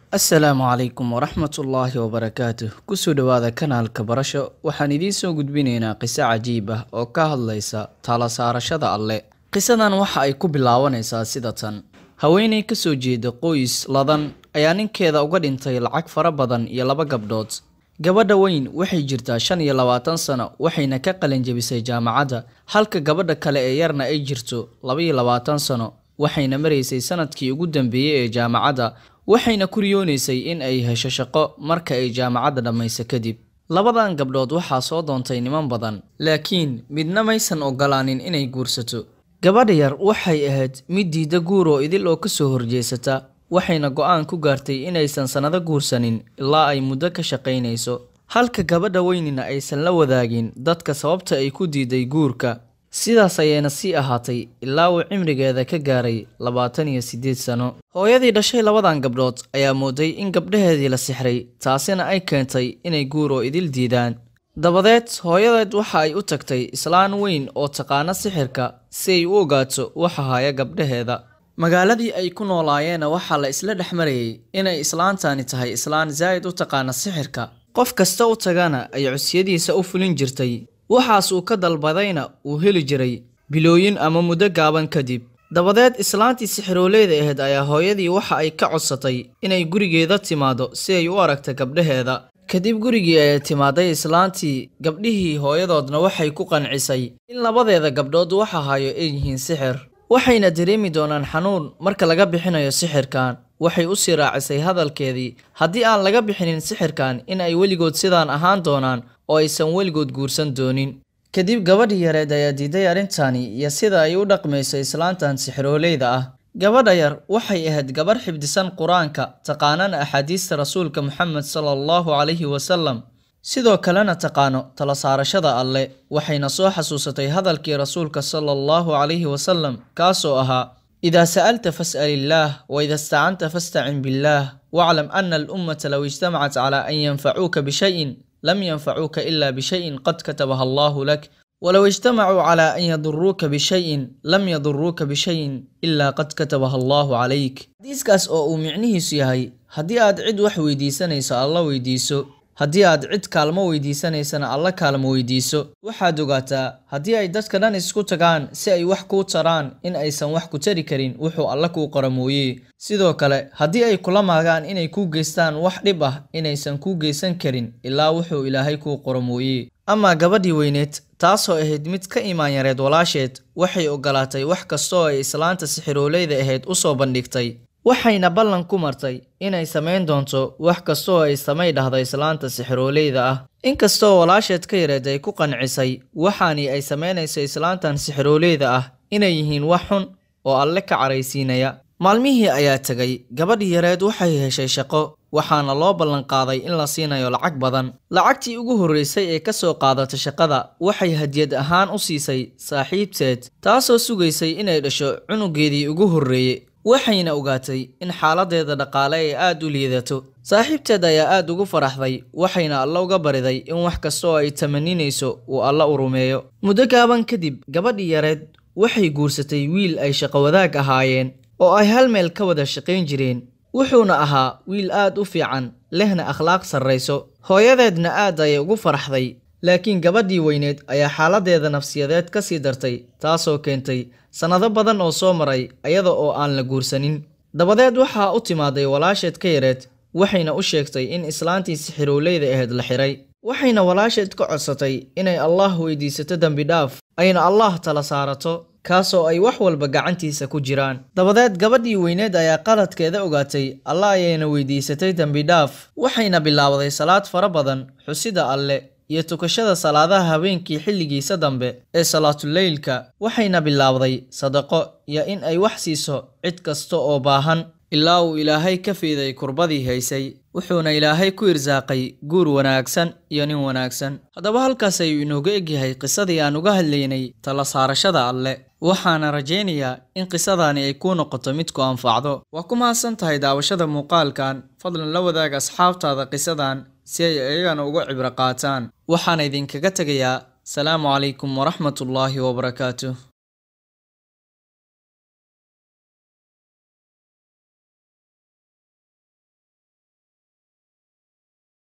asalaamu calaykum waraxmatullaahi wabarakaatuh kusoo dhowaada kanaalka barasho waxaan idiin soo gudbinaynaa qiso cajiib ah oo ka hadlaysa tala saarashada alle qisadan waxa ay ku bilaabanaysaa sida tan haweeney ka soo jeeda qoys ladan ayaa ninkeeda uga dhintay lacag fara badan iyo laba gabdhood gabadha weyn waxay jirtaa shan iyo labaatan sano waxayna ka qalinjabisay jaamacadda halka gabadha kale ee yarna ay jirto laba iyo labaatan sano waxayna maraysay sanadkii ugu dambeeyey ee jaamacadda waxayna ku riyoonaysay in ay hesho shaqo marka ay jaamacadda dhammayso kadib labadan gabdhood waxaa soo doontay niman badan laakiin midna maysan ogolaanin inay guursato gabadha yar waxay ahayd mid diidda guur oo idil oo ka soo horjeesata waxayna go-aan ku gaartay inaysan sannado guursanin ilaa ay muddo ka shaqaynayso halka gabadha weynina aysan la wadaagin dadka sababta ay ku diiday guurka sidaas ayayna sii ahaatay ilaa uu cimrigeeda ka gaaray labaatan iyo siddeed sano hooyadii dhashay labadan gabdhood ayaa mooday in gabdhaheedii la sixray taasina ay keentay inay guur oo idil diidaan dabadeed hooyadeed waxa ay u tagtay islaan weyn oo taqaana sixirka si ay u ogaato waxa haya gabdhaheeda magaaladii ay ku noolaayeenna waxaa la isla dhex marayay inay islaantani tahay islaan zaa'id u taqaana sixirka qof kasta u tagana ay codsiyadiisa u fulin jirtay waxaas uu ka dalbadayna uu heli jiray bilooyin ama muddo gaaban kadib dabadeed islaantii sixirooleeda ahayd ayaa hooyadii waxa ay ka codsatay inay gurigeeda timaado si ay u aragta gabdhaheeda kadib gurigii ayay timaaday islaantii gabdhihii hooyadoodna waxay ku qancisay in labadeeda gabdhood waxa hayo ay yihiin sixir waxayna dareemi doonaan xanuun marka laga bixinayo sixirkan waxay u sii raacisay hadalkeedii haddii aan laga bixinin sixirkan in ay weligood sidaan ahaan doonaan oo aysan weligood guursan doonin kadib gabadhii yareed ayaa diiday arrintani iyo sida ay u dhaqmayso islaantan sixrooleyda ah gabadha yar waxay ahayd gabarh xifdisan qur-aanka taqaanana axaadiista rasuulka moxamed sala allahu calayhi wasalam sidoo kalena taqaano tala saarashada alle waxayna soo xasuusatay hadalkii rasuulka sala allahu calayhi wasalam kaasoo ahaa idaa sa'alta fas'al illaah wa ida istacanta fastacin billaah waclam ana alummata low ijtamacat calaa an yanfacuuka bishayin lam yanfacuuka ila bishayin qad katabaha allahu lak walow ijtamacuu calaa an yaduruuka bishayin lam yaduruuka bishayin ilaa qad katabaha allahu calayk xadiiskaas oo uu micnihiisu yahay haddii aad cid wax weydiisanayso alla weydiiso haddii aad cid kaalmo weydiisanaysana alla kaalmo weydiiso waxaad ogaataa haddii ay dadka dhan isku tagaan si ay wax kuu taraan in aysan wax ku tari karin wuxuu alla kuu qora mooye sidoo kale haddii ay kula maagaan inay kuu geystaan wax dhib ah inaysan kuu geysan karin ilaa wuxuu ilaahay kuu qoro mooye amaa gabadhii weyneed taasoo ahayd mid ka imaan yareed walaasheed waxay ogolaatay wax kastooo ay islaanta sixiroolayda ahayd u soo bandhigtay waxayna ballan ku martay inay samayn doonto wax kastooo ay samay dhahdo islaanta sixiroolayda ah inkastoo walaasheed ka yareed ay ku qancisay waxaani ay samaynayso islaantan sixiroolayda ah inay yihiin wax xun oo alle ka caraysiinaya maalmihii ayaa tegay gabadhii yareed waxay heshay shaqo waxaana loo ballanqaaday in la siinayo lacag badan lacagtii ugu horreysay ee ka soo qaadata shaqada waxay hadiyad ahaan u siisay saaxiibteed taasoo sugaysay inay dhasho cunugeedii ugu horreeye waxayna ogaatay in xaaladeeda dhaqaale ay aad u liidato saaxiibteed ayaa aad ugu faraxday waxayna alla uga bariday in wax kastaoo ay tamaninayso uu alla u rumeeyo muddo gaaban kadib gabadhii yareed waxay guursatay wiil ay shaqo wadaag ahaayeen oo ay hal meel ka wada shaqayn jireen wuxuuna ahaa wiil aad u fiican lehna akhlaaq sarrayso hooyadeedna aad ayay ugu faraxday laakiin gabadhii weyneed ayaa xaaladeeda nafsiyadeed ka sii dartay taasoo keentay sannado badan oo soo maray ayada oo aan la guursanin dabadeed waxaa u timaaday walaasheed ka yareed waxayna u sheegtay in islaantii sixirowleyda ahayd la xiray waxayna walaasheed ka codsatay inay allaah weydiisato dembi dhaaf ayna allaah tala saarato kaasoo ay wax walba gacantiisa ku jiraan dabadeed gabadhii weyneed ayaa qaladkeeda ogaatay alla ayayna weydiisatay dembi dhaaf waxayna bilaabday salaad fara badan xusida alle iyo tukashada salaadaha habeenkii xilligiisa dambe ee salaatuleylka waxayna bilaabday sadaqo iyo in ay wax siiso cid kasta oo baahan ilaa uu ilaahay ka fiiday kurbadii haysay wuxuuna ilaahay ku irsaaqay guur wanaagsan iyo nin wanaagsan haddaba halkaas ayuu inooga egyahay qisadii aan uga hadlaynay tala saarashada alle waxaana rajaynayaa in qisadaani ay kuu noqoto mid ku anfacdo waa ku mahadsan tahay daawashada muuqaalkan fadlan la wadaag asxaabtaada qisadan si ay iyagana uga cibro qaataan waxaana idinkaga tegayaa salaamu calaykum waraxmatullaahi wabarakaatuh